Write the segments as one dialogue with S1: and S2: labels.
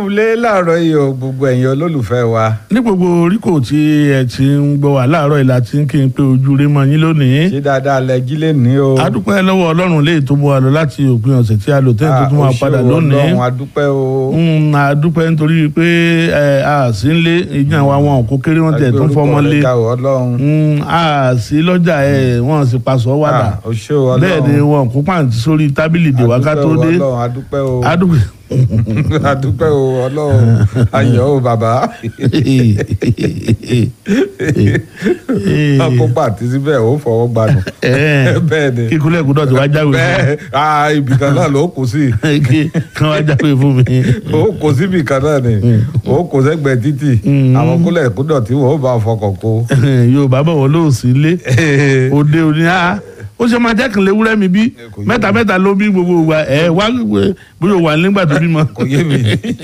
S1: kúlé láàárọ̀ yìí o gbogbo ẹ̀yin olólùfẹ́ wa.
S2: ní gbogbo oríkò tí ẹ ti ń gbọ́ wá láàárọ̀ ìlà tí ń kí n pé ojú rẹ mọ yín lónìí.
S1: ṣé dáadáa lẹ jí lè ní o.
S2: adúpẹ́ lọ́wọ́ ọlọ́run léè tó mú wa lọ láti òpin ọ̀sẹ̀ tí a lò tẹ́yìn tó tún wá padà lónìí.
S1: ọlọ́run adúpẹ́ o.
S2: Mm, adúpẹ́ nítorí pé ẹ, a sì ń lé ìjà wa wọn kò kéré wọn tẹ̀ tó ń fọmọ lé
S1: Agbórúkọ rẹ̀ ga o, ọlọ́run.
S2: Mm, a sì lọ́jà ẹ̀ wọ́n sì paṣọ wàdà
S1: Ah, o ṣé o, ọlọ́run.
S2: bẹ́ẹ̀ ni wọn kó pàǹtí sórí tábìlì dè wá ká tó dé
S1: adúpẹ́ o, ọlọ́run
S2: adúpẹ́
S1: adúpẹ́ adúpẹ́ o ọlọ́run ayọ̀ o bàbá. kó pàtí síbẹ̀ ó fọwọ́ gbanù. bẹ́ẹ̀ ni
S2: kíkúlẹ̀ kúdọ̀ tí wàá jáwé fún
S1: bẹ́ẹ̀ ah, ibì kan náà ló kù sí
S2: mi kí wọ́n wá jáwé fún mi.
S1: ó kò síbì kan náà ni ó kò sẹ́gbẹ̀ẹ́ títì àwọn kúlẹ̀ kúdọ̀ tí wọ́n bá fọkàn kó.
S2: yorùbá bọ̀ wọ́n lóò sí ilé òde òní á ó ṣe máa jẹ́ kí n lè wúrẹ́ mi bí
S1: kò yé
S2: mẹ́ta mẹ́ta ló bí gbogbo wa ẹ̀ wá bóyá wà nígbà tó bímọ.
S1: kò yé mi.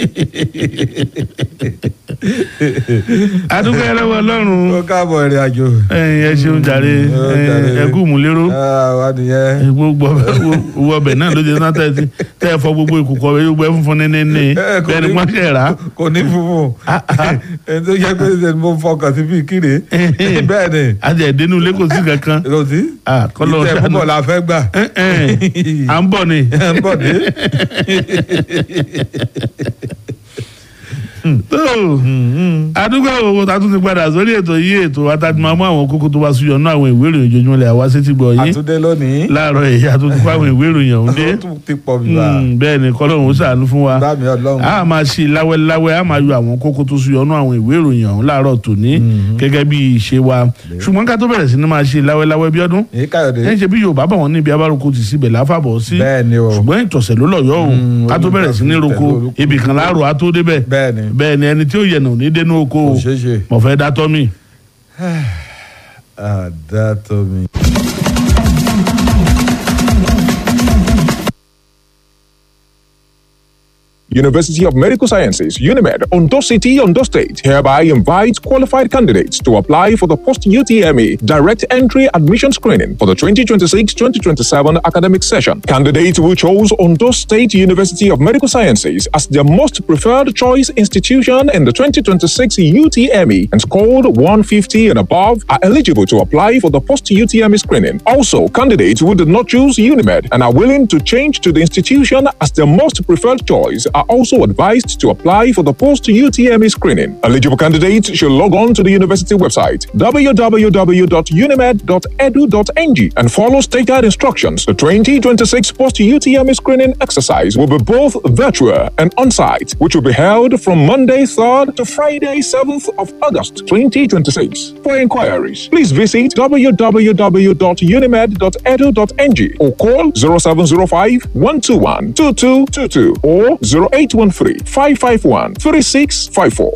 S2: adúgbò ẹlẹ́wọ̀ ọlọ́run
S1: ó káàbọ̀ ìrìn àjò.
S2: ẹ̀yin ẹ ṣeun jàre
S1: Ó jàre.
S2: ẹ kú múlẹ́rọ́
S1: Ah, wá nìyẹn.
S2: gbogbo owó ọbẹ̀ náà ló jẹ́ náà tẹ́ ẹ tẹ́ ẹ fọ gbogbo ìkùkọ̀ ọbẹ̀ yóò gbẹ funfun ní ní ní
S1: Eh, kò
S2: bẹ́ẹ̀ ni
S1: ní-
S2: wọ́n ṣẹ̀ rà
S1: kò ní funfun ẹni tó yẹ pé ṣe ni mo fọkàn sí bíi kíre bẹ́ẹ̀ ni
S2: àti ẹ̀dínú ilé kò sí kankan
S1: lòdì
S2: Ah, kọ́lọ́
S1: ìtẹ̀
S2: ṣàánú.
S1: púpọ̀ la fẹ́ gbà
S2: Ẹ̀, ẹ̀, à ń bọ̀ ni.
S1: ń bọ̀ dé.
S2: tó àdúgbò òwò tá a tún ti padà sórí ètò yìí ètò àtàtúmọ̀ mú àwọn kókó tó bá súyọ náà àwọn ìwé ìròyìn ojoojúmọ́ lẹ̀ àwa sétí gbọ́ yín
S1: àtúndé lónìí
S2: láàárọ̀ èyí àtúntò fún àwọn ìwé ìròyìn ọ̀hún dé
S1: ó tún ti pọ̀ bíbá
S2: Mm, bẹ́ẹ̀ ni kọ́lọ́hún ó ṣàánú fún wa
S1: bá mi ọlọ́run
S2: a máa ṣe láwẹ́láwẹ́ a máa yọ àwọn kókó tó súyọ náà àwọn ìwé ìròyìn ọ̀hún láàárọ̀ tòní gẹ́gẹ́ bí ìṣe wa ṣùgbọ́n ká tó bẹ̀rẹ̀ sí ni máa ṣe láwẹ́láwẹ́ bí ọdún
S1: èyí káyọ̀dé
S2: ẹ̀ ń ṣe bí Yorùbá bọ̀ wọ́n níbi abáròkó ti síbẹ̀ láfàbọ̀ sí
S1: bẹ́ẹ̀ ni o
S2: ṣùgbọ́n ìtọ̀sẹ̀ ló lọ́yọ́ o
S1: Mm,
S2: ká tó bẹ̀rẹ̀ sí ní roko
S1: olùtẹ̀lé olùkọ́.
S2: ibì kan láàrò á tó débẹ̀
S1: bẹ́ẹ̀ ni
S2: bẹ́ẹ̀ ni ẹni tí ó yẹ̀nà ò ní dénú oko o
S1: kò ṣeé ṣe
S2: mo fẹ́ dá tọ́ mi.
S1: àdá tó mi.
S3: University of Medical Sciences, UNIMED, Ondo City, Ondo State, hereby invites qualified candidates to apply for the post UTME direct entry admission screening for the 2026 2027 academic session. Candidates who chose Ondo State University of Medical Sciences as their most preferred choice institution in the 2026 UTME and scored 150 and above are eligible to apply for the post UTME screening. Also, candidates who did not choose UNIMED and are willing to change to the institution as their most preferred choice are also advised to apply for the post UTME screening. Eligible candidates should log on to the university website www.unimed.edu.ng and follow state guide instructions. The 2026 post UTME screening exercise will be both virtual and on site, which will be held from Monday 3rd to Friday 7th of August 2026. For inquiries, please visit www.unimed.edu.ng or call 0705 121 2222 or 0813 551 3654.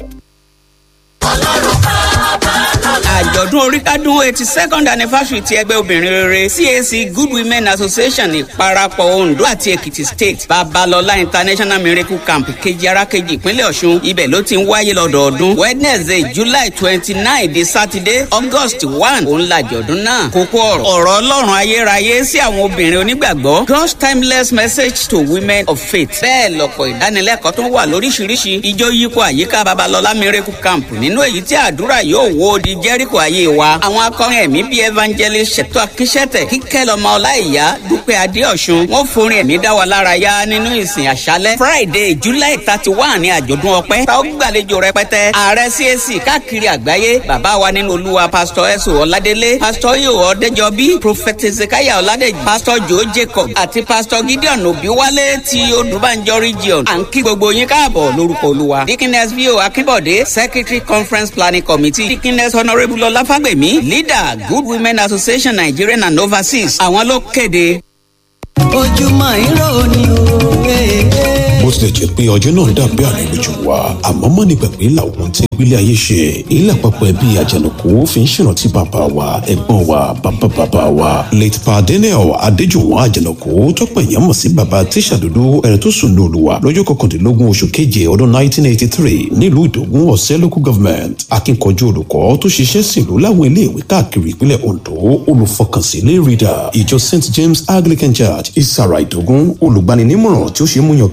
S4: àjọ̀dún oríkádún eighty second anniversary ti ẹgbẹ́ obìnrin rere CAC Good Women Association ìparapọ̀ Ondo àti Èkìtì State Babalọlá International Miracle Camp kejì arákejì ìpínlẹ̀ Ọ̀ṣun ibẹ̀ ló ti ń wáyé lọ́dọọdún Wednesday July twenty nine di Saturday August one òun làjọ̀dún náà kókó ọ̀rọ̀ ọ̀rọ̀ Ọlọ́run ayérayé sí àwọn obìnrin onígbàgbọ́ God's timeless message to women of faith bẹ́ẹ̀ lọ́pọ̀ ìdánilẹ́kọ̀ọ́ tó wà lóríṣiríṣi ijó yípo àyíká Babalọlá Miracle Camp nínú èyí tí àdúrà yóò wó di Jẹ́ríkò ayé wa àwọn akọrin ẹ̀mí bíi evangelist ṣètò akíṣẹ́tẹ̀ kíkẹ́ lọ́mọ ọláìyá dúpẹ́ adéọ̀sùn wọ́n forin ẹ̀mí dá wa lára yá nínú ìsìn àṣálẹ́ Friday July thirty one ní àjọ̀dún ọpẹ́ tá ó gbàlejò rẹpẹtẹ ààrẹ CAC káàkiri àgbáyé bàbá wa nínú olúwa pastor ẹ̀sùn ọ̀ládélé pastor yòó ọ̀dẹ́jọbí prophet ezekiah ọ̀ládẹ́jì pastor joe jacob àti pastor gideon òbíwálé ti odùbánjọ region à ń kí gbogbo yín káàbọ̀ lórúkọ olúwa dikines vio akínbọ̀dé secretary conference planning committee dikines honourable ọláfàgbèmí leader good women association nigerian and overseas àwọn ló kéde.
S5: ojúmọ́ irọ́ ni o. eh, eh.
S6: bó tilẹ̀ jẹ́ pé ọjọ́ náà dàbí àlejò wa àmọ́ mọ́ ní pẹ̀pẹ́ làwọn tí gbélé ayé ṣe ilé àpapọ̀ ẹbí àjànàkú fi ń ṣèrántí bàbá wa ẹ̀gbọ́n wa bàbá bàbá wa late pa daniel adéjùwọ̀n àjànàkú tọ́pọ̀ èèyàn mọ̀ sí bàbá tíṣà dúdú ẹ̀rẹ̀ tó sùn lólu wa lọ́jọ́ kọkàndínlógún oṣù keje ọdún 1983 nílùú ìdògún ọ̀sẹ́ local government akíkanjú olùkọ́ tó ṣiṣẹ́ sílùú láwọn iléèwé káàkiri ìpínlẹ̀ ondo olùfọkànsí lay reader ìjọ st james anglican church ìsàrà ìdògún olùgbaninímọ̀ràn tí ó ṣe é múyàn kan láyé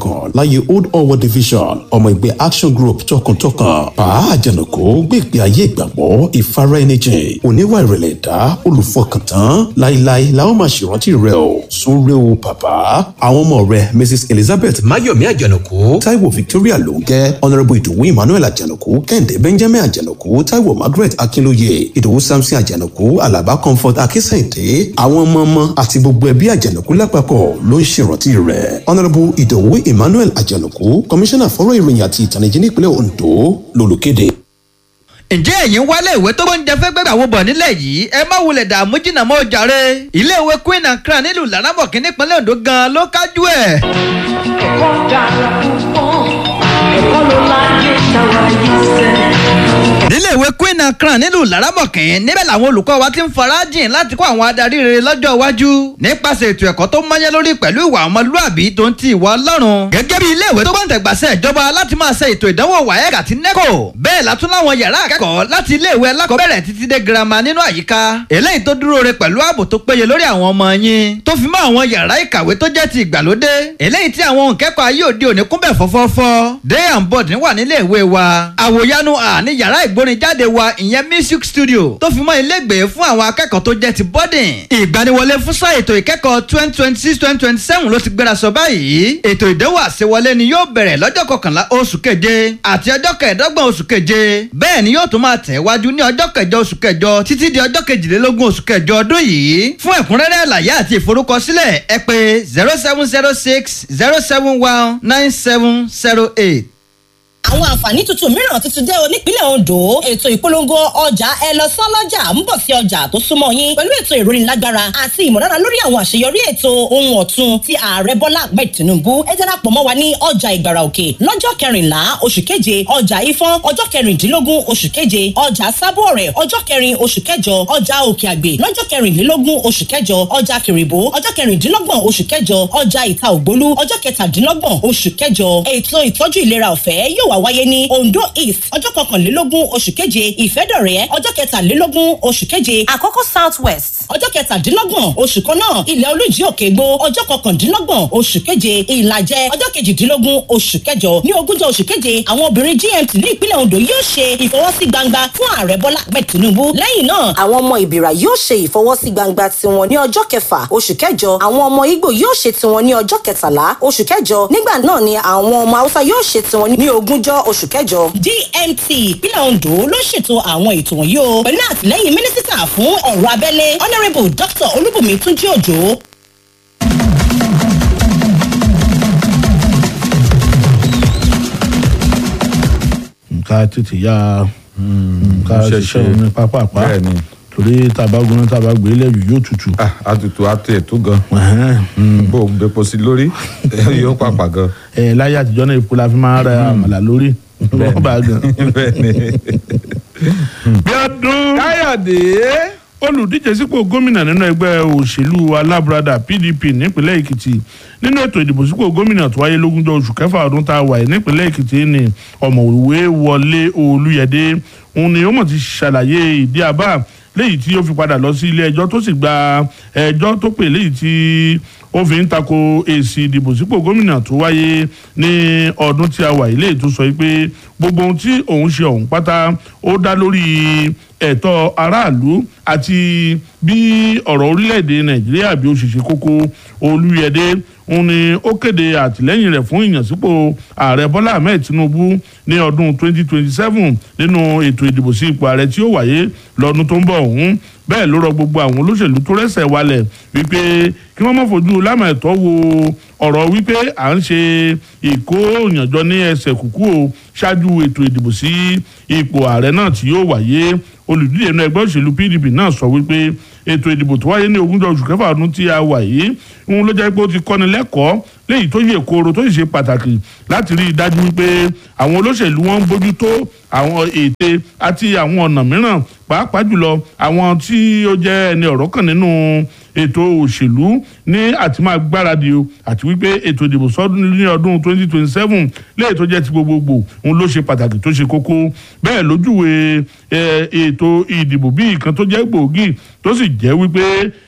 S6: láyé old owo division ọmọ ìgbẹ́ action group tọkàntọkàn pa àjànàkú gbé ìgbé ayé ìgbàgbọ́ ìfara ẹni jìn oníwà ìrẹ̀lẹ̀ ẹ̀dá olùfọkàntán láíláí la ó máa ṣèrántí rẹ o súnrẹ́ o bàbá àwọn ọmọ rẹ mrs elizabeth mayomi àjànàkú taiwo victoria lóńgẹ́ honourable ìdòwú emmanuel àjànàkú kẹ́hìndé benjamin àjànàkú taiwo margaret akínlóye ìdòwú samson àjànàkú alaba comfort akínsẹ̀ǹdé àwọn ọmọ ọmọ àti gbogbo ẹbí àjànàkú lápapọ̀ ló ń ṣèrántí rẹ̀ honourable ìdòwú emmanuel àjànàkú komisanna fọ́rọ̀ ìròyìn àti ìtànìjí nípínlẹ̀ ondo lolùkéde.
S7: ǹjẹ́ ẹ̀yin wálé ìwé tó gbóúnjẹ fẹ́ gbẹ́gbẹ́ àwọn bọ̀ nílẹ̀ yìí ẹ má wulẹ̀ dààmú jìnnà mọ́ jàre iléèwé queen and crown nílùú laramọ̀kì nípínlẹ̀ ondo gan ló kájú ẹ̀.
S8: ẹ̀kọ́ dára púpọ̀ ẹ̀kọ́ ló láyé táwa yìí sẹ́.
S7: níléèwé queen and crown nílùú laramọ̀kì níbẹ̀ làwọn olùkọ́ wa ti ń farajìn láti kó àwọn adarí rere lọ́jọ́ iwájú nípasẹ̀ ètò ẹ̀kọ́ tó mọ́yẹ́ lórí pẹ̀lú ìwà ọmọlúàbí tó ń ti ìwà ọlọ́run gẹ́gẹ́ bí iléèwé tó gbọ́ǹtẹ̀gbàsẹ̀ ìjọba láti máa ṣe ètò ìdánwò waec àti neco bẹ́ẹ̀ látún láwọn yàrá akẹ́kọ̀ọ́ láti iléèwé alákọ̀ọ́bẹ̀rẹ̀ títí dé girama nínú àyíká eléyìí tó dúró re pẹ̀lú ààbò tó péye lórí àwọn ọmọ yín tó fi mọ́ àwọn yàrá ìkàwé tó jẹ́ ti ìgbàlódé eléyìí tí àwọn òǹkẹ́kọ̀ọ́ ayé òde òní kúnbẹ̀ fọ́fọ́fọ́ day and board wà nílé ìwé wa àwòyanu à ní yàrá ìgbórinjáde wa ìyẹn music studio tó fi mọ́ ilégbèé fún àwọn akẹ́kọ̀ọ́ tó jẹ́ ti boarding ìgbaniwọlé fún sáà ètò ìkẹ́kọ̀ọ́ twenty twenty six twenty twenty seven ló ti gbéra sọ báyìí ètò ìdánwò àṣewọlé ni yóò bẹ̀rẹ̀ lọ́jọ́ kọkànlá oṣù keje àti ọjọ́ kẹẹ̀ẹ́dọ́gbọ̀n oṣù keje bẹ́ẹ̀ ni yóò tún máa tẹ̀ wájú ní ọjọ́ kẹjọ oṣù kẹjọ títí di ọjọ́ kejìlélógún oṣù kẹjọ ọdún yìí fún ẹ̀kúnrẹ́rẹ́ àlàyé àti ìforúkọsílẹ̀ ẹ pé zero seven zero six zero seven one nine seven zero eight
S9: àwọn àǹfààní tuntun mìíràn tuntun dé o nípínlẹ̀ ondo ètò ìpolongo ọjà ẹ lọ sán lọ́jà ń bọ̀ sí ọjà tó súnmọ́ yín pẹ̀lú ètò ìrónilágbára àti ìmọ̀lára lórí àwọn àṣeyọrí ètò ohun ọ̀tun ti ààrẹ bọ́lá ahmed tinubu ẹ darapọ̀ mọ́ wa ní ọjà ìgbàrà òkè lọ́jọ́ kẹrìnlá oṣù keje ọjà ifọ̀n ọjọ́ kẹrìndínlógún oṣù keje ọjà sábọ̀ọ̀rẹ̀ ọjọ́ kẹrin oṣù kẹjọ ọjà òkè àgbè lọ́jọ́ kẹrìnlélógún oṣù kẹjọ ọjà kìrìbó ọjọ́ kẹrìndínlọ́gbọ̀n oṣù kẹjọ ọjà ìta ògbólú ọjọ́ kẹtàdínlọ́gbọ̀n oṣù kẹjọ ètò ìtọ́jú ìlera ọ̀fẹ́ yóò wá wáyé ní ondo east ọjọ́ kọkànlélógún oṣù keje ìfẹ́dọ̀rẹ́ ọjọ́ kẹtàlélógún oṣù keje àkọ́kọ́ south west ọjọ́ kẹtàdínlọ́gbọ̀n oṣù kan náà ilẹ̀ olújí òkègbó ọjọ́ kọkàndínlọ́gbọ̀n oṣù keje ìlàjẹ ọjọ́ kejìdínlógún oṣù kẹjọ ní ogúnjọ́ oṣù keje àwọn obìnrin gmt ní ìpínlẹ̀ ondo yóò ṣe ìfọwọ́sí gbangba fún ààrẹ bọ́lá ahmed tinubu lẹ́yìn náà àwọn ọmọ ìbìrà yóò ṣe ìfọwọ́sí gbangba tiwọn ní ọjọ́ kẹfà oṣù kẹjọ àwọn ọmọ igbó yóò ṣe tiwọn ní ọjọ́ kẹtàlá oṣù kẹjọ nígbà náà ni àwọn ọmọ haúsá yóò ṣe tiwọn ní ogúnjọ́ oṣù kẹjọ dmt ìpínlẹ̀ ondo ló ṣètò àwọn ètò wọ̀nyí o pẹ̀lú àtìlẹ́yìn mínísítà fún ọ̀rọ̀ abẹ́lé honourable dr olúbùnmi túnjí òjò.
S2: nǹka tètè ya nǹka
S1: ṣe
S2: ṣiṣẹ́
S1: ṣe.
S2: omi pápápá
S1: bẹ́ẹ̀ ni
S2: torí tabagun tabagbé lẹ́yìn yóò tutù.
S1: ah àtùtù àti ètò gan
S2: Ẹ̀hẹ́n.
S1: bó o gbépo sí lórí yóò pàpà gan.
S2: ẹ láyé àtijọ́ náà epo la fi máa ń rẹ àmàlà lórí wọ́n bá gan.
S1: bẹ́ẹ̀ ni.
S2: bí ọdún
S1: káyọ̀dé.
S2: olùdíje sípò gómìnà nínú ẹgbẹ́ òṣèlú alábùradà pdp nípínlẹ̀ èkìtì nínú ètò ìdìbò sípò gómìnà tó wáyé lógúnjọ́ oṣù kẹfà ọdún tá a wà yìí nípínlẹ̀ èkìtì ni ọ̀mọ̀wé wọlé olúyẹdẹ òun ni ó mọ̀ ti ṣàlàyé ìdí àbá léyìí tí ó fi padà lọ sí ilé ẹjọ́ tó sì gba ẹjọ́ tó pè léyìí tí ó fi ń tako èsì ìdìbò sípò gómìnà tó wáyé ní ọdún tí a wà yìí léyìí tó sọ pé gbogbo ohun tí òun ṣe ọ̀hún pátá ó dá lórí ẹ̀tọ́ aráàlú àti bí ọ̀rọ̀ orílẹ̀-èdè nàìjíríà bí ó ṣe ṣe kókó olúyẹdẹ òun ni ó kéde àtìlẹ́yìn rẹ̀ fún ìyànsípò ààrẹ bọ́lá ahmed tinubu ní ọdún 2027 nínú ètò ìdìbò sí ipò ààrẹ tí ó wáyé lọ́dún tó ń bọ̀ ọ̀hún bẹ́ẹ̀ ló rọ gbogbo àwọn olóṣèlú tó rẹ́sẹ̀ walẹ̀ wípé kí wọ́n má fojú lámà ẹ̀tọ́ wo ọ̀rọ̀ wípé à ń ṣe ìkó òyànjọ ní ẹsẹ̀ kúkú o ṣáájú ètò ìdìbò sí ipò ààrẹ náà tí yóò wáyé olùdíje inú ẹgbẹ́ òṣèlú pdp náà sọ wípé ètò ìdìbò tó wáyé ní ogúnjọ́ oṣù kẹfà ọdún tí a wà yìí ń ló jẹ́ pé ó ti kọ́ni lẹ́kọ̀ọ́ léyìí tó yè kooro tó sì ṣe pàtàkì láti rí i dájú wípé àwọn olóṣèlú wọn ń bójú tó àwọn ète àti àwọn ọ̀nà mìíràn pàápàá jùlọ àwọn tí ó jẹ́ ẹni ọ̀rọ̀ kan nínú ètò òṣèlú ní àti máa gbáradì o àti wípé ètò ìdìbò sọdún ní ọdún 2027 léyìí tó jẹ́ ti gbogbogbò òun ló ṣe pàtàkì tó ṣe kókó bẹ́ẹ̀ lójúwe ètò ìdìbò bí ìkan tó jẹ́ gbòógì tó sì jẹ́ wípé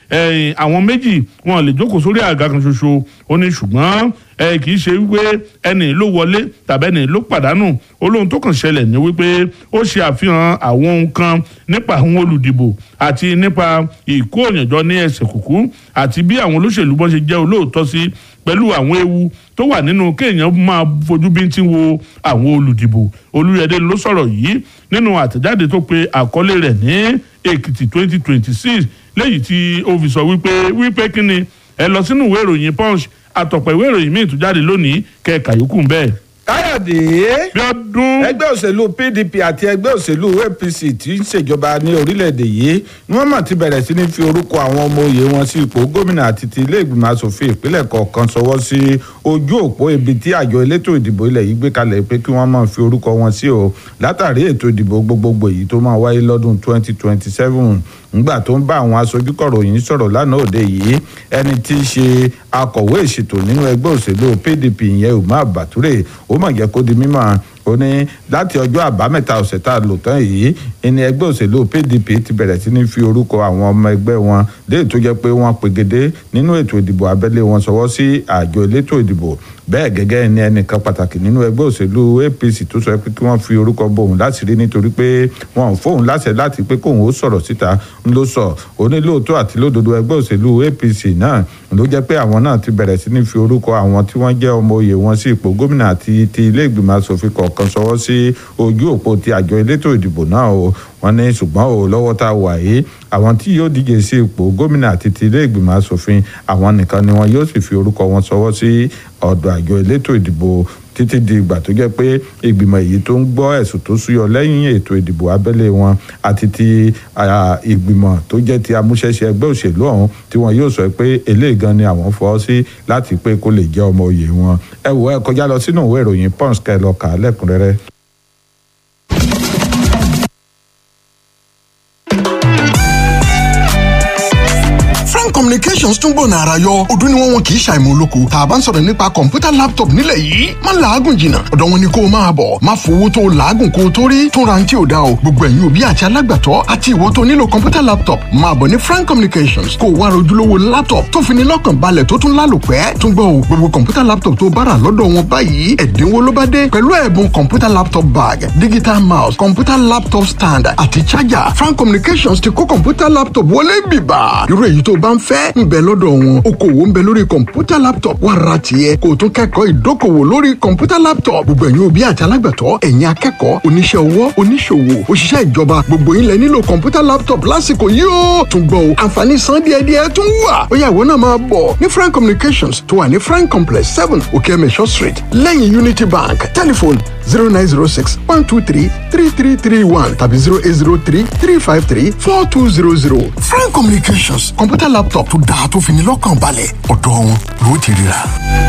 S2: ẹ̀yìn àwọn méjì wọn lè jókòó sórí àga kan ṣoṣo ó ní ṣùgbọ́n ẹ kì í ṣe wípé ẹnì ló wọlé tàbí ẹnì ló pàdánù olóhun tó kàn ṣẹlẹ̀ ní wípé ó ṣe àfihàn àwọn ohun kan nípa àwọn olùdìbò àti nípa ìkó òyìnjọ ní ẹsẹ̀ kùkú àti bí àwọn olóṣèlú bọ́n ṣe jẹ́ olóòótọ́ sí pẹ̀lú àwọn ewu tó wà nínú kéèyàn máa fojú bíntín wo àwọn olùdìbò olúyẹdẹ ló sọ̀rọ̀ yìí nínú àtẹ̀jáde tó pe àkọlé rẹ̀ ní èkìtì twenty twenty six léyìí tí ó fi sọ wípé wípé kí ni ẹ lọ sínú ìwé ìròyìn punch àtọ̀pọ̀ ìwé ìròyìn míì tún jáde lónìí kẹ̀ka yòókù bẹ́ẹ̀.
S1: káyọ̀dé
S2: bí ọdún
S1: ẹgbẹ́ òṣèlú pdp àti ẹgbẹ́ òṣèlú apc tí ń ṣèjọba ní orílẹ̀-èdè yìí ni wọ́n mọ̀ ti bẹ̀rẹ̀ sí ní fi orúkọ àwọn ọmọ òye wọn sí ipò gómìnà àti ti ilé ìgbìmọ̀ asòfin ìpínlẹ̀ kọ̀ọ̀kan sọwọ́ sí ojú òpó ibi tí àjọ elétò ìdìbò ilẹ̀ yìí gbé kalẹ̀ pé kí wọ́n máa fi orúkọ wọn sí o látàrí ètò ìdìbò gbogbogbò yìí tó máa wáyé lọ́dún 2027 ngbà tó ń bá àwọn aṣojú kọ̀ròyìn sọ̀rọ̀ lánàá òde yìí ẹni tí í ṣe akọ̀wé ìṣètò nínú ẹgbẹ́ òṣèlú pdp ìyẹn umar bature ó mà jẹ́ kó di mímọ́ ó ní láti ọjọ́ àbámẹ́ta ọ̀sẹ̀ tá a lò tán yìí ẹni ẹgbẹ́ òṣèlú pdp ti bẹ̀rẹ̀ sí ní fi orúkọ àwọn ọmọ ẹgbẹ́ wọn léè tó jẹ́ pé wọ́n pegedé nínú ètò ìdìbò abẹ́lé wọn sọwọ́ sí àjọ elétò ìdìbò bẹ́ẹ̀ gẹ́gẹ́ ní ẹnìkan pàtàkì nínú ẹgbẹ́ òṣèlú apc tó sọ pé kí wọ́n fi orúkọ bòun láti rí nítorí pé wọn ò fóun láṣẹ láti pé kóun ó sọ̀rọ̀ síta ń ló sọ onílòótọ́ àti lódodo ẹgbẹ́ òṣèlú apc náà ló jẹ́ pé àwọn náà ti bẹ̀rẹ̀ sí ní fi orúkọ àwọn tí wọ́n jẹ́ ọmọ oyè wọn sí ipò gómìnà àti ti ilé ìgbìmọ̀ asòfin kọ̀ọ̀kan sọwọ́ sí ojú òpó ti àjọ elétò ìdìbò náà o wọ́n ní ṣùgbọ́n o lọ́wọ́ tá a wà yìí àwọn tí yóò díje sí ipò gómìnà àti ti ilé ìgbìmọ̀ asòfin àwọn nìkan ni wọn yóò sì fi orúkọ wọn sọwọ́ sí ọ̀dọ̀ àjọ elétò ìdìbò títí di ìgbà tó jẹ́ pé ìgbìmọ̀ èyí tó ń gbọ́ ẹ̀sùn tó súyọ lẹ́yìn ètò ìdìbò abẹ́lé wọn àti ti ìgbìmọ̀ tó jẹ́ ti amúṣẹ́ṣe ẹgbẹ́ òṣèlú ọ̀hún tí wọn yóò sọ pé eléyìí gan ni àwọn fọ́ sí láti pé kó lè jẹ́ ọmọ òye wọn ẹ wò ẹ kọjá lọ sínú ìwé ìròyìn pons kẹ lọ kà á lẹ́kùnrẹ́rẹ́.
S10: frank communications tún gbọ̀nà ara yọ ọdún ni wọ́n wọn kì í ṣàìmọ̀ olóko tá a bá ń sọ̀rọ̀ nípa kọ̀ǹpútà laptop nílẹ̀ yìí má làágùn jìnnà ọ̀dọ̀ wọn ni kó o máa bọ̀ má fowó tó o làágùn kó o tó rí tún ra ní tí o dá o gbogbo ẹ̀yin òbí àti alágbàtọ́ àti ìwọ tó nílò kọ̀ǹpútà laptop máa bọ̀ ní frank communications kó o wá rojúlówó laptop tó fi ní lọ́kàn balẹ̀ tó tún lálòpẹ́ tún gbọ́ o gbogbo kọ̀ǹpútà laptop tó bá rà lọ́dọ̀ wọn báyìí ẹ̀dínwó ló bá dé pẹ̀lú ẹ̀bùn kọ̀ǹpútà laptop bag digital mouse kọ̀ǹpútà laptop stand àti charger frank communications ti kó kọ̀ǹpútà laptop wọlé bìbà irú èyí tó bá ń fẹ́ ń bẹ lọ́dọ̀ wọn okòwò ń bẹ lórí kọ̀ǹpútà laptop wà ra tiẹ̀ kó o tún kẹ́kọ̀ọ́ ìdókòwò lórí kọ̀ǹpútà laptop gbogbo ẹ̀yin òbí àti alágbàtọ́ ẹ̀yin akẹ́kọ̀ọ́ oníṣẹ́ ọwọ́ oníṣòwò òṣìṣẹ́ ìjọba gbogbo yín lẹ nílò kọ̀ǹpútà laptop lásìkò yìí ó tún gbọ́ o àǹfààní san díẹ̀díẹ̀ tún wà ó yá ìwọ náà máa bọ̀ ní frank communications tó wà ní frank complex seven okeemesho street lẹ́yìn unity bank telephone zero nine zero six one two three three three three one tàbí zero eight zero three three five three four two zero zero frank communications kọ̀ǹpútà laptop tó dáa tó fi ní lọ́kàn balẹ̀ ọ̀dọ̀ wọn ló ti ríra.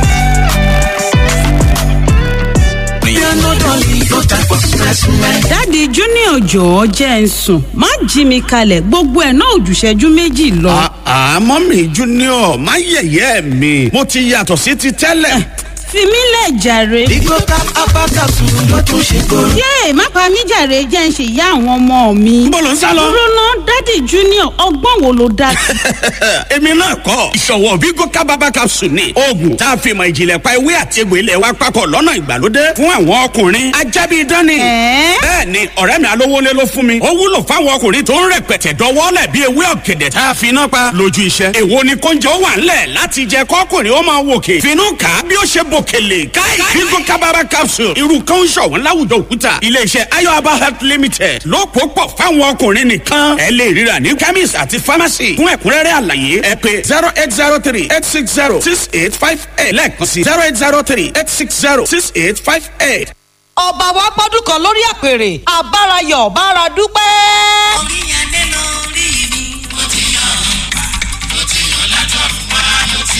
S11: dáàdi junior jọ̀ọ́ jẹ́ ń sùn má jí mi kalẹ̀ gbogbo ẹ̀ náà ò jù ìṣẹ́jú méjì lọ.
S12: àmọ́ mi junior má yẹ̀yẹ́ mi mo ti yàtọ̀ sí ti tẹ́lẹ̀.
S11: fi mí lẹ̀ jàre.
S5: Bigo tap apakasu ló tún ṣe kóró.
S11: yéè má pa mí jàre jẹ́ ń ṣe ìyá àwọn ọmọ mi.
S12: Níbo lò ń sá lọ?
S11: dúró ná dáàdi junior ọgbọ́n wo ló dá sí.
S12: èmi náà kọ́ ìṣọ̀wọ́ Bigo kábàbà capsule ni oògùn tá a fi mọ ìjìnlẹ̀ pa ewé àti egbò ilẹ̀ wa papọ̀ lọ́nà ìgbàlódé fún àwọn ọkùnrin ajábí dání. bẹ́ẹ̀ ni ọ̀rẹ́ mi alówólé ló fún mi ó wúlò fáwọn ọkùnrin tó ń rẹpẹtẹ dọwọ́lẹ̀ bí ewé ọ̀gẹ̀dẹ̀ tá a fi iná pa lójú iṣẹ́. èwo ni kóúnjẹ ó wà ńlẹ̀ láti jẹ kọ́kùnrin ó máa wòkè finú kà á bí ó ṣe bòkèlè káì Bigo kábàbà capsule irú kan ń ṣọ̀wọ́n láwùjọ òkúta iléeṣẹ́ ayọ̀aba health limited ló pò pọ̀ fáwọn ọkùnrin nìkan ẹ lè ríra ní chemist àti pharmacy fún ẹ̀kúnrẹ́rẹ́ àlàyé ẹ pé zero eight zero three eight six zero six eight five eight lẹ́ẹ̀kan sí zero eight zero three eight six zero six eight five eight.
S13: ọba wa gbọ́dún kan lórí àpèrè àbárayọ̀ bára dúpẹ́.
S5: Oríyànlé lórí mi, mo ti yọ̀ ọ́, mo ti yọ̀ látọ̀run wá, mo ti yọ̀ ọ́.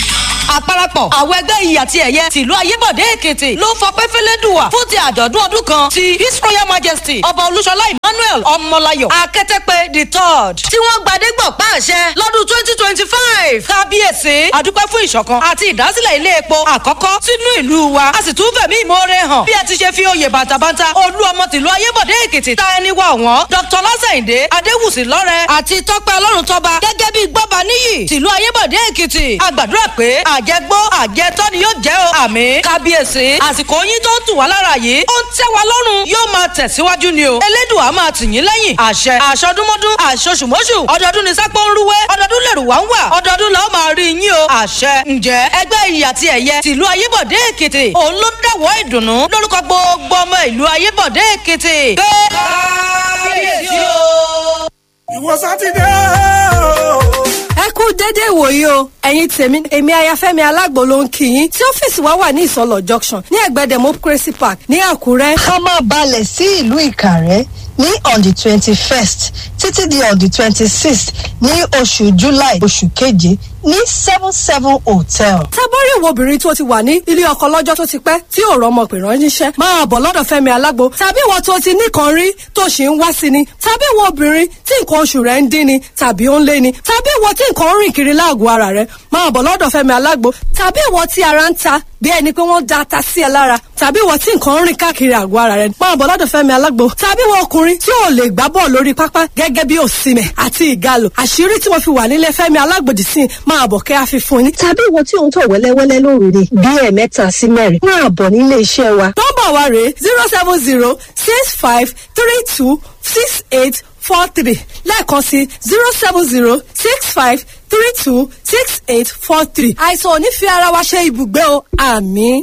S13: àparapọ̀ àwọn ẹgbẹ́ iyì àti ẹ̀yẹ tìlú ayébọ̀dé èkìtì ló fọpẹ́ fẹ́lẹ́dùwà fún ti àjọ̀dún ọdún kan ti his royal majesty ọba olúṣọlá emmanuel ọmọláyọ̀ akẹ́tẹ́pẹ́ the third tí wọ́n gbadégbọ̀ pàṣẹ lọ́dún twenty twenty five kábíyèsí àdúpẹ́ fún ìṣọ̀kan àti ìdásílẹ̀ ilé epo àkọ́kọ́ sínú ìlú wa a sì tún fẹ̀mí ìmoore hàn bí ẹ ti ṣe fi oyè bàtàbàtà olú ọmọ tìlú ayébọ̀dé èkìtì ta ẹni wà wọ́n dr lásàyìndé adéwùsì lọ́rẹ́ àti tọ́pẹ́ ọlọ́run tọ́ba gẹ́gẹ́ bí gbọ́ba níyì tìlú ayébọ̀dé èkìtì a gbàdúrà pé àjẹgbó àjẹtọ́ ni yóò jẹ́ o àmì kábíyèsí àsìkò yín tó ń tù wá lára yìí ó ń tẹ́ wa lọ́rùn yóò máa tẹ̀síwájú ni o elédùn á máa tì yín lẹ́yìn àṣẹ àṣọdúnmọ́dún àṣoṣùmọ́ṣù ọdọọdún ni sápó ń rúwé ọdọọdún lèrò wá ń wà ọdọọdún la ó máa rí yín o àṣẹ ǹjẹ́ ẹgbẹ́ iyì àti ẹ̀yẹ tìlú ayébọ̀dé èkìtì òun ló dáwọ́ ìdùnnú lórúkọ gbogbo ọmọ ìlú ayébọ̀dé èkìtì pé kábíyèsí o.
S14: ìwọ sátidé o.
S15: ẹ kú dédé ìwòyí o ẹ̀yin tèmi èmi ayafẹ́mi alágbo ló ń kí yín tí ọ́fíìsì wa wà ní ìsọlọ̀ junction ní ẹ̀gbẹ́ democracy park ní àkúrẹ́.
S16: ká máa balẹ̀ sí ìlú ìkàrẹ́ ní on the twenty first títí di on the twenty sixth ní oṣù july oṣù keje ní seven seven hotel.
S15: tábọ́rí ìwọ obìnrin tó ti wà ní ilé ọkọ lọ́jọ́ tó ti pẹ́ tí ò rọmọ pè ránṣẹ́ máa bọ̀ lọ́dọ̀ fẹ́mi alágbo tàbí ìwọ tó ti nìkan rí tó ṣì ń wá sí ni tàbí ìwọ obìnrin tí nǹkan oṣù rẹ̀ ń dín ni tàbí ó ń lé ni tàbí ìwọ tí nǹkan ń rìn kiri láàgọ̀ ara rẹ̀ máa bọ̀ lọ́dọ̀ fẹ́mi alágbo tàbí ìwọ tí ara ń ta bí ẹni pé wọ́n da ata sí ẹ lára tàbí ìwọ tí nǹkan ń rìn káàkiri àgọ́ ara rẹ̀ máa bọ̀ lọ́dọ̀ fẹ́mi alágbo tàbí ìwọ ọkùnrin tí ò lè gbá bọ́ọ̀ lórí pápá gẹ́gẹ́ bí òsìmẹ̀ àti ìgalò àṣírí tí mo fi wà nílé fẹ́mi alágbòdì sí máa bọ̀ kẹ́ àfi fún yín.
S16: tàbí ìwọ tí òun tọ̀ wẹ́lẹ́wẹ́lẹ́ lóru ni bí ẹ̀ẹ̀mẹ́ta sí mẹ́rin máa bọ̀ nílé iṣẹ́ wa.
S15: nọ́mbà wa rèé zero seven zero six five three two six eight four three lẹ́ẹ̀kan sí zero seven zero six five three two six eight four three. àìsàn ò ní fi ara wa ṣe ibùgbé o àmì.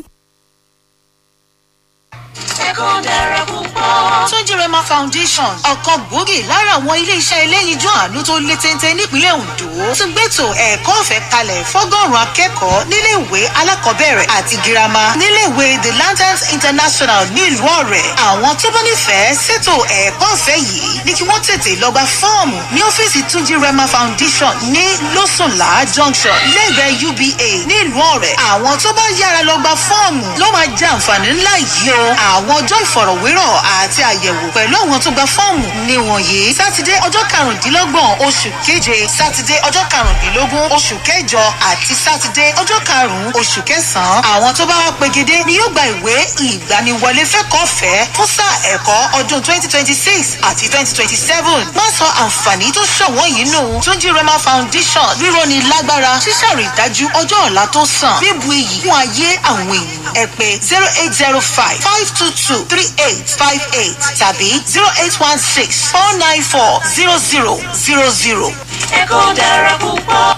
S17: ẹ̀kọ́ dára púpọ̀. Túnjí Rema Foundation ọ̀kan gbòógì lára àwọn ilé-iṣẹ́ eléyinjú àánú tó lé téńté nípínlẹ̀ Ondo tún gbẹ́tò ẹ̀kọ́ ọ̀fẹ́ kalẹ̀ fọ́gọ́rùn-ún akẹ́kọ̀ọ́ níléèwé alákọ̀ọ́bẹ̀rẹ̀ àti girama níléèwé The Lanterns International nílùú ọ̀rẹ́ àwọn tó bá nífẹ̀ẹ́ ṣètò ẹ̀kọ́ ọ̀fẹ́ yìí ní kí wọ́n tètè lọ gba fọ́ọ̀mù ní ọ́fíìsì Túnjí Rema Foundation ní Lọ́sùnlá Junction lẹ́gbẹ̀ẹ́ UBA nílùú ọ̀rẹ́ àwọn tó bá yára lọ gba fọ́ọ̀mù ló máa jẹ àǹfààní ńlá yìí o àwọn ọjọ́ ìfọ̀rọ̀wérọ̀ àti àyẹ̀wò pẹ̀lú àwọn tó gba fọ́ọ̀mù ní wọ̀nyí sátidé ọjọ́ karùndínlọ́gbọ̀n oṣù keje sátidé ọjọ́ karùndínlógún oṣù kẹjọ àti sátidé ọjọ́ karùn-ún oṣù kẹsàn-án àwọn tó bá wá pegedé ni yóò gba ìwé ìgbaniwọlé fẹ́kọ̀ọ́fẹ́ fún sáà ẹ̀kọ́ ọdún twenty twenty six àti twenty twenty seven má sọ àǹfààní tó ṣọ̀wọ́n yìí nù túnjí rema foundation ríróni lágbára ṣíṣàrídájú ọjọ́ ọ̀la tó sàn bíbu iyì fún ayé àwọn èèyàn ẹ pé zero eight zero five five two two three eight five eight tàbí zero eight one six four nine four zero zero zero zero.
S14: ẹ̀kọ́ dára púpọ̀.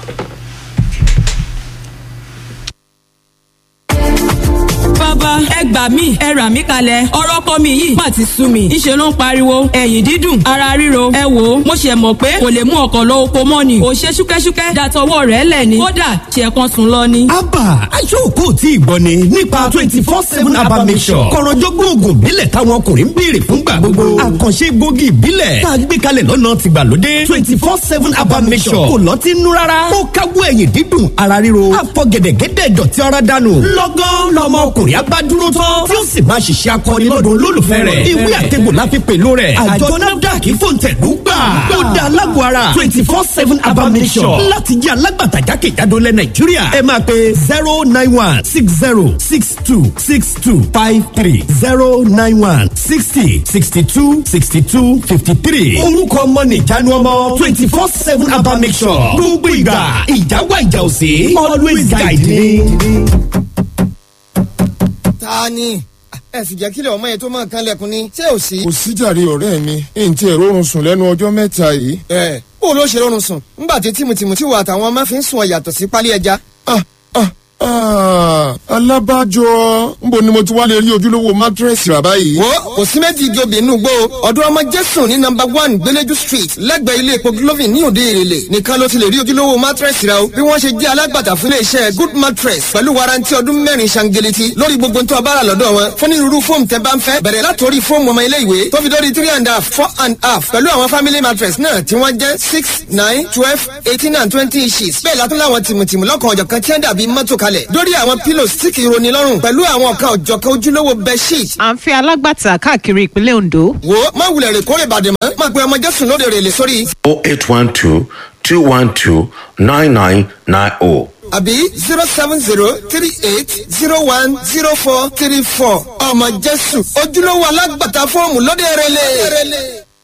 S18: bàbá ẹ gbà mí ẹ rà mí kalẹ̀ ọ̀rọ̀ ọkọ mi yìí má ti sú mi ìṣe ló ń pariwo ẹ̀yìn dídùn ara ríro ẹ wò ó mo ṣe mọ̀ pé kò lè mú ọkọ̀ lọ oko mọ́ ni ò ṣe ṣúkẹ́ṣúkẹ́ dàtọwọ́ rẹ̀ lẹ̀ ni kódà ṣe kan sùn lọ ni.
S19: abba aṣọ́kù tí ìgbọ́ ni nípa twenty four seven abba mission kọ̀rọ̀jọ́gbọ́n oògùn ìbílẹ̀ táwọn ọkùnrin ń béèrè fún gbà gbogbo àkànṣe gbòógì ìbílẹ̀ tá a gbé kalẹ̀ lọ́nà tìgbàlódé twenty four seven abba mission kò lọ́tí nú rárá ó káwọ́ ẹ̀yìn dídùn ara ríro àfọ̀gẹ̀dẹ̀gẹ̀dẹ̀ dọ̀tí ara dànù lọ́gán lọ́mọ ọkùnrin abádúró tán tí ó sì máa ṣiṣẹ́ akọni lọ́dún olólùfẹ́ rẹ̀ ìwé àtẹ̀gbò la fi pèlò rẹ̀ àjọ nafdac fòǹtẹ̀lú gbà ó da alágbó ara twenty four seven abamisọ̀ láti jẹ́ alágbàtà jákèjádò lẹ̀ nàìjíríà ẹ máa pe zero nine one six zero six two six two five three zero nine one sixty sixty two sixty two fifty three orúkọ ọmọ nìjánu ọmọ twenty four seven abamisọ̀ gbogbo ìgbà ìjà wà ìjà òsè always guide me
S20: ta ni ẹ sì jẹ́ kílẹ̀ ọmọ yẹn tó máa kan lẹ́kùn ni ṣé ò sí.
S21: kò síjàre ọ̀rẹ́ mi n tí èrò oorun sùn lẹ́nu ọjọ́ mẹ́ta yìí.
S20: ẹ bó ló ṣe rọrùn sùn ńgbà tí tìmùtìmù tí wà táwọn máa fi ń sùn ọ yàtọ̀ sí pálí ẹja.
S21: ah ah ah alábàjọ nbo ni mo ti wá lè rí ojúlówó mátírẹ́sì rà báyìí.
S20: wo kò sí méjì igi obì inú gbó ọdún ọmọ jésù ní nọmba one gbẹlẹjú street lẹ́gbẹ̀ẹ́ ilé epo glovin ní òde èrèlè nìkan ló ti lè rí ojúlówó mátírẹ́sì rà o bí wọ́n ṣe jẹ́ alágbàtà fún iléeṣẹ́ good mattress pẹ̀lú warranty ọdún mẹ́rin ṣangeleti lórí gbogbo tó a bá rà lọ́dọ̀ wọn fún onírúurú fóòmù tẹ́ bá ń fẹ́ bẹ̀rẹ̀ látòrí fóòmù ọmọ ilé ìwé tó fi dórí three and a half four and a half pẹ̀lú àwọn family mattress náà tí wọ́n jẹ́ six nine twelve eighteen and twenty inches bẹ́ẹ̀ látún láwọn tìmùtìmù lọ́kàn ọ̀jọ̀kan tí wọ́n dàbí mọ́tò kalẹ̀ dórí àwọn pillows tí kì í roni lọ́rùn pẹ̀lú àwọn ọ̀kan ọ̀jọ̀kan ojúlówó bedsheet.
S3: à ń fẹ́ alágbàtà káàkiri ìpínlẹ̀ ondo.
S20: wo má wulẹ̀ rè kórè bàdè mọ́ má pe ọmọ jésù lóde rè lè sórí.
S22: 0812 212 9990.
S20: àbí zero seven zero three eight zero one zero four three four ọmọ jésù ojúlówó alágbàtà fọ́ọ̀mù lóde rè lè.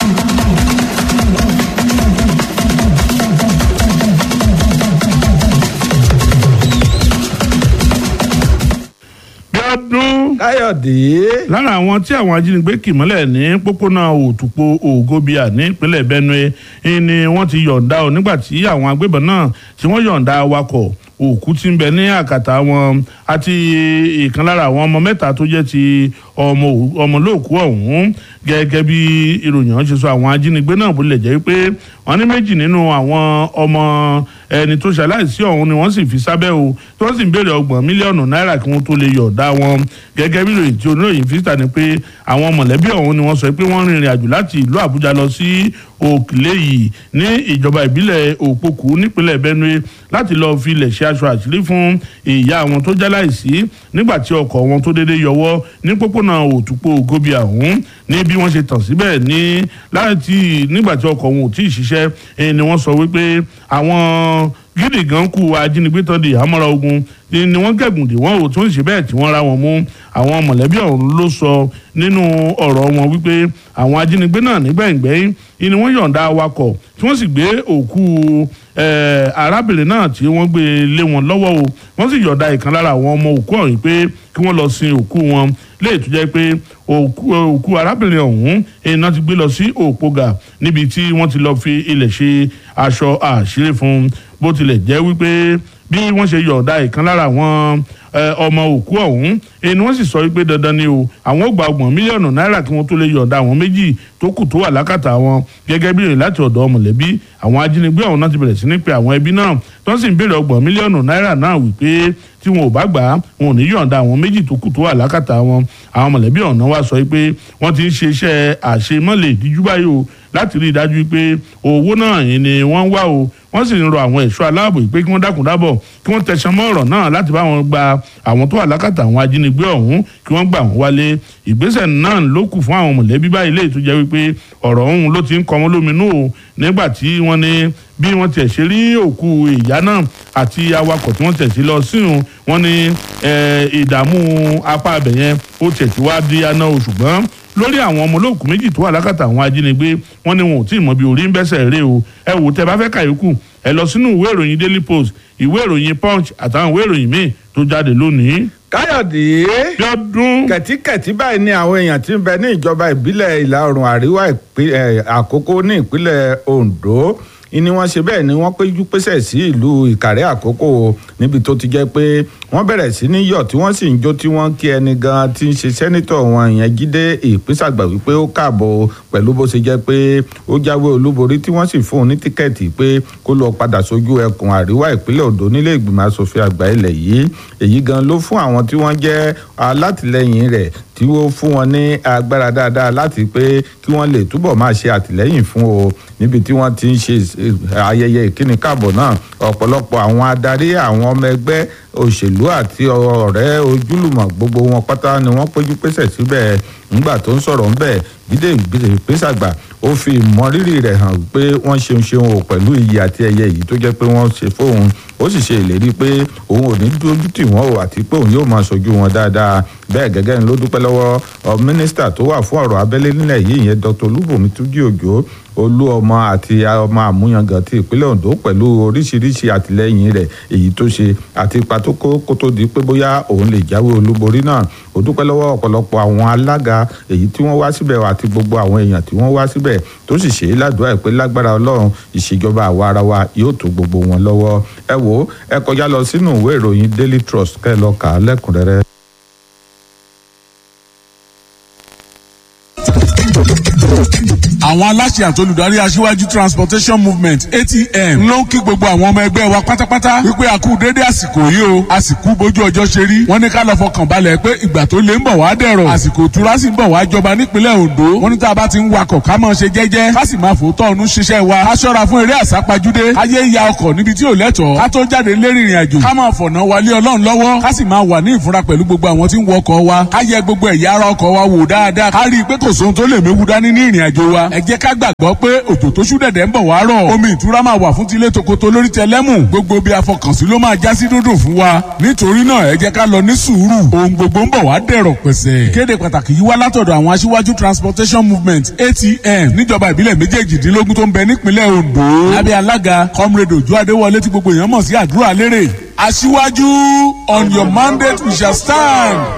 S2: ọdún.
S1: káyọ̀dé.
S2: lára àwọn tí àwọn ajínigbé kì mọ́lẹ̀ ní pópónà òtùpó ògóbíà nípínlẹ̀ benue ni wọ́n ti yọ̀ǹda ọ nígbà tí àwọn agbébọn náà tí wọ́n yọ̀ǹda awakọ̀ òkú tí ń bẹ ní àkàtà wọn àti ìkan lára àwọn ọmọ mẹ́ta tó jẹ́ ti ọmọ ọmọlóòkú ọ̀hún gẹ́gẹ́ bí ìròyìn ọ̀hún ṣe sọ àwọn ajínigbé náà bó lè jẹ́ pé wọ́n ní méjì nínú àwọn ọmọ ẹni tó ṣaláìsí ọ̀hún ni wọ́n sì fi sábẹ́ o tí wọ́n sì ń béèrè ọgbọ̀n mílíọ̀nù náírà kí wọ́n tó lè yọ̀ọ̀dá wọn gẹ́gẹ́ bí ìròyìn tí oníròyìn fi síta ni pé àwọn mọ̀lẹ́bí ọ̀hún ni wọ́n sọ pé wọ́n rìnrìn àjò láti ìlú àbújá lọ sí òkèlè yìí ní ìjọba ìbílẹ̀ òpókù nípínlẹ̀ benue láti lọ́ọ́ fi ilẹ̀ ṣe aṣọ àṣírí fún ìyá àwọn tó jáláìsí nígbà tí ọkọ̀ wọn tó déédéé yọwọ́ ní pópónà òtúpó gobi ọ̀hún ní bí wọ́n ṣe tàn síbẹ̀ ní láti nígbà tí ọkọ̀ wọn ò tí ì ṣiṣẹ́ ni wọ́n sọ wípé àwọn gidi gan kú ajínigbé tán di àmọ́ra ogun ni wọ́n gẹ̀gùn dè wọ́n ò tún ṣe bẹ́ẹ̀ tí wọ́n ra wọn mú àwọn mọ̀lẹ́bí ọ̀hún ló sọ nínú ọ̀rọ̀ wọn wípé àwọn ajínigbé náà nígbẹ̀yìngbẹ́yìn ni wọ́n yọ̀ǹda awakọ̀ tí wọ́n sì gbé òkú arábìnrin náà tí wọ́n gbé lé wọn lọ́wọ́ o wọ́n sì yọ̀ǹda ìkan lára àwọn ọmọ òkú ọ̀hún pé kí wọ́n lọ sin òkú wọn léè tó jẹ́ pé òkú arábìnrin ọ̀hún iná ti gbé lọ sí òpógà níbi tí wọ́n ti lọ fi ilẹ̀ ṣe aṣọ àṣírí fún bó tilẹ̀ jẹ́ wípé bí wọ́n ṣe yọ̀ọ̀da ìkan lára àwọn ọmọ òkú ọ̀hún ẹni wọ́n sì sọ wípé dandan ni o àwọn ò gba ọgbọ̀n mílíọ̀nù náírà kí wọ́n tó lè yọ̀ọ̀da àwọn méjì tó kù tó wà lákàtà wọn gẹ́gẹ́ bí ìrìn láti ọ̀dọ̀ mọ̀lẹ́bí àwọn ajínigbé ọ̀hún náà ti bẹ̀rẹ̀ sí ní pe àwọn ẹbí náà tó sì ń béèrè ọgbọ̀n mílíọ̀nù náírà náà wípé tí wọn ò bá gbà á wọn ò ní yọ̀ǹda àwọn méjì tó kù tó wà lákàtà wọn àwọn mọ̀lẹ́bí ọ̀hún náà wá sọ pé wọ́n ti ń ṣe iṣẹ́ àṣemọ́lẹ̀ ìdíjú báyìí o láti rí i dájú pé owó náà ni wọ́n ń wá o wọ́n sì ń rọ àwọn ẹ̀ṣọ́ aláàbò pé kí wọ́n dákun dábọ̀ kí wọ́n tẹ̀sán mọ́ ọ̀rọ̀ náà láti bá wọn gba àwọn tó wà lákàtà àwọn ajínigbé ọ̀hún kí wọ́n gbà wọ́n wálé ìgbésẹ̀ náà ló kù fún àwọn mọ̀lẹ́bí báyìí léyìí tó jẹ́ wípé ọ̀rọ̀ ọ̀hún ló ti ń kọ́ wọn lóminú o nígbà tí wọ́n ní bí wọ́n tiẹ̀ ṣe rí òkú ìyá náà àti awakọ̀ tí wọ́n tiẹ̀ ṣe lọ sínú wọn ní ìdààmú apá abẹ̀yẹn ó tiẹ̀ ti wá di aná o ṣùgbọ́n lórí àwọn ọmọ olóòkú méjì tó wà lákàtà àwọn ajínigbé wọn ni wọn ò tí ì mọ bí orí ń bẹ́sẹ̀ rè o ẹ wò tẹ bá fẹ́ kàyókù ẹ lọ sínú ìwé ìròyìn daily post ìwé ìròyìn punch àtàwọn ìwé ìròyìn míì tó jáde lónìí.
S1: káyọ̀dé kẹ̀tíkẹ̀tí báyìí ni àwọn èèyàn ti ń bẹ ní ìjọba ìbílẹ̀ ìlà oòrùn àríwá àkókò ní ìpínlẹ̀ ondo ni wọ́n ṣe bẹ́ẹ̀ ni wọ́n péjú pésẹ̀ sí ìlú ìkàrẹ́ àkókò níbi tó ti jẹ́ pé wọ́n bẹ̀rẹ̀ sí ní yọ̀ tí wọ́n sì ń jó tí wọ́n kí ẹni gan tí ń ṣe sẹ́nitọ̀ wọn ìyẹn jíde ìpínsàgbà wípé ó káàbọ̀ pẹ̀lú bó ṣe jẹ́ pé ó jáwé olúborí tí wọ́n sì fún un ní tíkẹ́ẹ̀tì pé kó lọ padà sójú ẹkùn àríwá ìpínlẹ̀ ondo nílé ìgbìmọ̀ asòfin àgbà ilẹ̀ yìí èyí gan ló fún àwọn tí wọ́n jẹ́ alátìlẹyìn rẹ̀ tí ó fún wọn ní agbára dáadáa láti pé kí wọ́n lè túbọ̀ máa ṣe àtìlẹ́yìn fún o níbi tí wọ́n ti ń ṣe ayẹyẹ ìkíni káàbọ̀ náà ọ̀pọ̀lọpọ̀ àwọn adarí àwọn ọmọ ẹgbẹ́ òṣèlú àti ọ̀rẹ́ ojúlùmọ̀ gbogbo wọn pátá ni wọ́n péjú pésẹ̀ síbẹ̀ nígbà tó ń sọ̀rọ̀ ńbẹ̀ jíde ìpésàgbà ó fi ìmọrírì rẹ̀ hàn pé wọ́n ṣeun ṣeun o pẹ̀lú iyì àti ẹyẹ yìí tó jẹ́ pé wọ́n ṣe fóun ó sì ṣe ìlérí pé òun ò ní dójú tì wọ́n o àti pé òun yóò máa ṣojú wọn dáadáa bẹ́ẹ̀ gẹ́gẹ́ ni ló dúpẹ́ lọ́wọ́ mínísítà tó wà fún ọ̀rọ̀ abẹ́lé nílẹ̀ yìí ìyẹn dr olúbùnmi túnjí òjò olú ọmọ àti ọmọ àmúyangàn ti ìpínlẹ̀ ondo pẹ̀lú oríṣiríṣi àtìlẹ́yìn rẹ̀ èyí tó ṣe àti ipa tó kó kó tó di pé bóyá òun lè jáwé olúborí náà ó dúpẹ́ lọ́wọ́ ọ̀pọ̀lọpọ̀ àwọn alága èyí tí wọ́n wá síbẹ̀ àti gbogbo àwọn èèyàn tí wọ́n wá síbẹ̀ tó sì ṣe é ládùúgbà pé lágbára ọlọ́run ìṣèjọba àwa ara wa yóò tó gbogbo wọn lọ́wọ́ ẹ wò ó ẹ kọjá lọ sínú ìwé ìròyìn daily trust kẹ́ ẹ lọ kà á lẹ́kùnrẹ́rẹ́.
S4: àwọn aláṣẹ àtolùdarí aṣíwájú transportation movement atm ló ń kí gbogbo àwọn ọmọ ẹgbẹ́ wa pátápátá wípé a kú déédé àsìkò yìí o àsìkò bójú ọjọ́ ṣe rí wọ́n ní ká lọ fọkàn balẹ̀ pé ìgbà tó lé ń bọ̀ wá dẹ̀rọ̀ àsìkò ìtura sì ń bọ̀ wá jọba nípínlẹ̀ ondo wọ́n ní tá a bá ti ń wakọ̀ ká máa ṣe jẹ́jẹ́ ká sì máa fòótọ́ ọ̀nù ṣiṣẹ́ wa ká ṣọ́ra fún eré àsápajúdé káyé ya ọkọ̀ níbi tí ò lẹ́tọ̀ọ́ ká tó jáde lérí ìrìn àjò ká máa fọ̀nà wálé ọlọ́run lọ́wọ́ ká sì máa wà ní ìfúnra pẹ̀lú gbogbo àwọn tí ń wọ ọkọ̀ wa ká yẹ gbogbo ẹ̀yà ara ọkọ̀ wa wò dáadáa ká rí i pé kò sóhun tó lè méwu dání ní ìrìn àjò wa ẹ jẹ́ ká gbàgbọ́ pé òjò tó ṣú dẹ̀dẹ̀ ń bọ̀ wá rọ̀ omi ìtura máa wà fún tilé tokoto lórí tẹlẹ́mù gbogbo bí afọkànsí ló máa já sí dúndùn fún wa nítorí náà ẹ jẹ́ ká lọ ní sùúrù ohun gbogbo ń bọ̀ wá dẹ̀rọ̀ pẹ̀sẹ̀. kéde pàtàkì yìí wá látọ̀dọ̀ àwọn aṣíwájú transportation movement atm níjọba ìbílẹ̀ méjèèjìdínlógún tó ń bẹ nípínlẹ̀ ondo lábẹ́ alága comrade ojú adéwọlé tí gbogbo èèyàn mọ̀ sí àdúrà lérè aṣíwájú on your mandate we shall stand.